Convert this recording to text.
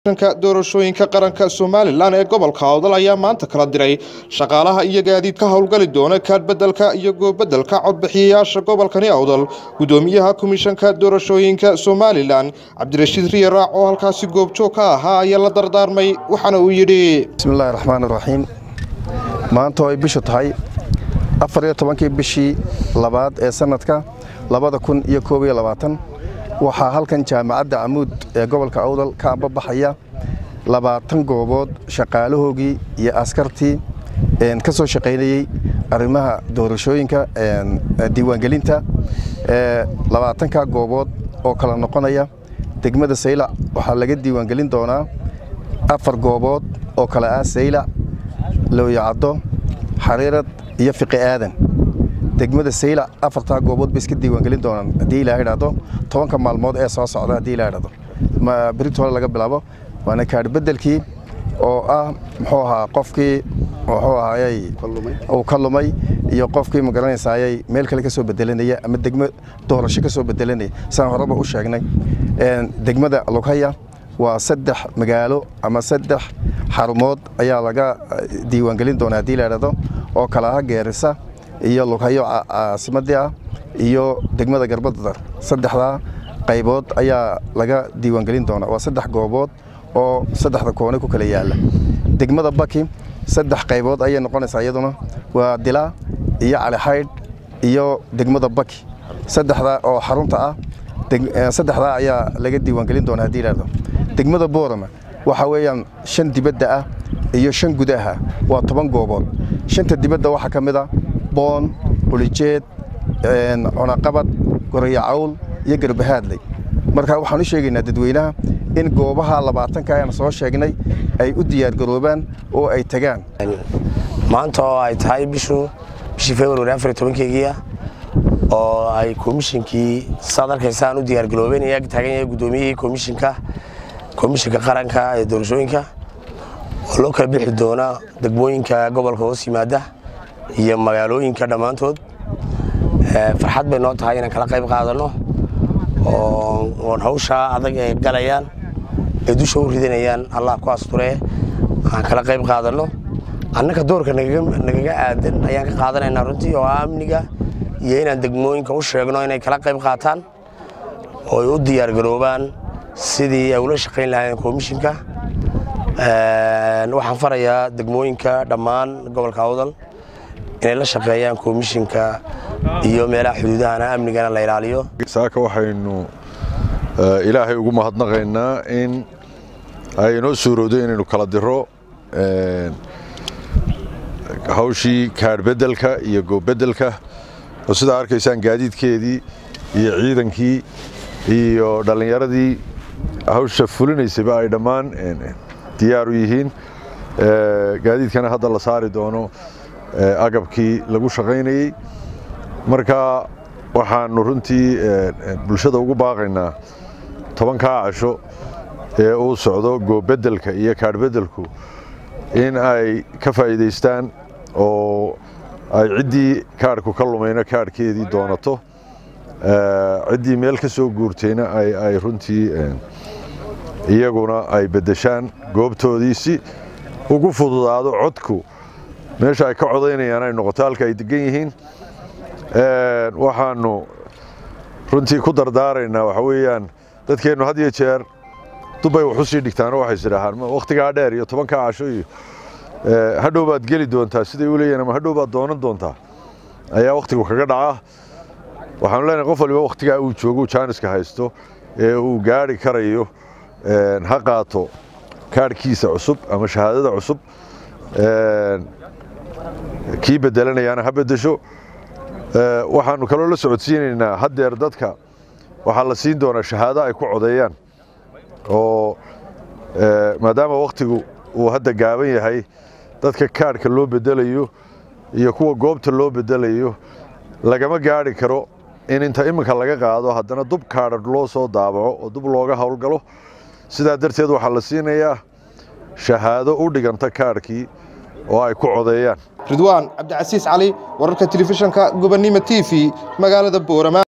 ka doorashooyinka qaranka somalilan ee gobolka awdal ayaa maanta kala diray shaqaalaha iyo gaadiidka howlgali doona kaadhbedelka iyo goobedelka codbixiyayaasha gobolkani awdal gudoomiyaha komishanka doorashooyinka somalilan cabdirashiid riye raac oo halkaasi goobjoog ka ahaa ayaa la dardaarmay waxaana uu yidhi bismillahi raxmaan raxiim maanta oo ay bishu tahay afar iyo tobankii bishii labaad ee sanadka labada kun iyo koob iyo labaatan waxaa halkan jaamacadda camuud ee gobolka awdal ka ambabaxaya labaatan goobood shaqaalahoogii iyo askartii ka soo shaqaynayey arrimaha doorashooyinka diiwaangelinta labaatanka goobood oo kala noqonaya degmada saylac waxaa laga diiwaangelin doonaa afar goobood oo kale ah saylac looyacaddo xariirad iyo fiqi aadan degmada saylac afartaa goobood bay iska diiwaangelin doonaan haddii ilaa idhaahdo tobanka maalmood ee soo socda haddii ilaa idhaahdo berito hore laga bilaabo waana kaadhbedelkii oo ah muxuu ahaa qofkii muxuu ahaayey uu ka lumay iyo qofkii magaranaysaayey meel kale ka soo bedelanaya ama degmo doorasho ka soo bedelanaya sidaan horeba u sheegnay degmada lughaya waa saddex magaalo ama saddex xarumood ayaa laga diiwaangelin doonaa haddii la idhaahdo oo kala ah geerisa iyo lughayo caasimadii ah iyo degmada garbadadar saddexdaa qaybood ayaa laga diiwaangelin doonaa waa saddex goobood oo saddexda koone ku kala yaalla degmada baki saddex qaybood ayay noqonaysaa iyaduna waa dilaa iyo calixaydh iyo degmada baki saddexdaa oo xarunta ah saddexdaa ayaa laga diiwaangelin doonaa haddii idhahdo degmada boorama waxaa weeyaan shan dibadda ah iyo shan gudaha waa toban goobood shanta dibadda waxaa ka mid a boon qulijeed cunaqabad gorayo cawl iyo garbahaadley marka waxaan u sheegaynaa dadweynaha in goobaha labaatanka aan soo sheegnay ay u diyaargaroobaan oo ay tagaan maanta oo ay tahay bishu bishii februari afar iyo tobankeegiia oo ay komishinkii saad arkaysaan u diyaargaroobeen ee ag taagan yahay guddoomiyihii komishinka komishinka qaranka ee doorashooyinka oo loo kala bixi doona degmooyinka gobolka hoos yimaada iyo magaalooyinka dhammaantood farxad bay noo tahay inaan kala qayb qaadanno oon hawshaa adag ee galayaan ee dusha u ridanayaan allah ku asturee aan kala qayb qaadanno annaka doorka nagaga aadan ayaan ka qaadanaynaa runtii oo ah amniga iyo inaan degmooyinka u sheegno inay kala qayb qaataan oo ay u diyaargaroobaan sidii ay ula shaqayn lahaayeen komishinka waxaan farayaa degmooyinka dhammaan gobolka awdal inay la shaqeeyaan komishinka iyo meelaha xuduudahana amnigana la ilaaliyo saaka waxaynu ilaahay ugu mahadnaqaynaa in ay inoo suurowdo inaynu kala diro hawshii kaadhbedelka iyo goobbedelka oo sidaa arkaysaan gaadiidkeedii iyo ciidankii iyo dhallinyaradii hawsha fulinaysayba ay dhammaan diyaar u yihiin gaadiidkana hadda la saari doono agabkii lagu shaqaynayey marka waxaanu runtii bulshada ugu baaqaynaa tobankaa casho ee uu socdo goobedelka iyo kaadhbedelku in ay ka faa'iidaystaan oo ay ciddii kaadhku ka lumayna kaadhkeedii doonato ciddii meel ka soo guurtayna ay runtii iyaguna ay beddeshaan goobtoodii si ugu fududaado codku meesha ay ka codaynayaan ay noqoto halka ay degan yihiin waxaanu runtii ku dardaaraynaa waxa weeyaan dadkeennu had iyo jeer dubbay wax u sii dhigtaanoo waxay sidhaahaan wakhtigaa dheer iyo tobankaa casho iyo hadhow baad geli doontaa siday u leeyihin ama hadhow baad doonan doontaa ayaa wakhtigu kaga dhacaa waxaanu leenahay qof waliba wakhtigaa uu joogo jaaniska haysto ee uu gaari karayo ha qaato kaadhkiisa cusub ama shahaadada cusub kii bedelanayaana ha beddesho waxaanu kaloo la socodsiinaynaa haddeer dadka waxaa la siin doonaa shahaado ay ku codeeyaan oo maadaama wakhtigu uu hadda gaaban yahay dadka kaadhka loo bedelayo iyo kuwa goobta loo bedelayo lagama gaari karo in inta iminka laga qaado haddana dub kaadha loo soo daabaco oo dub looga howlgalo sidaa darteed waxaa la siinayaa shahaado u dhiganta kaadhkii oo ay ku codeeyaan ridwaan cabdicasiis cali wararka telefishanka gobonnimo t v magaalada boorama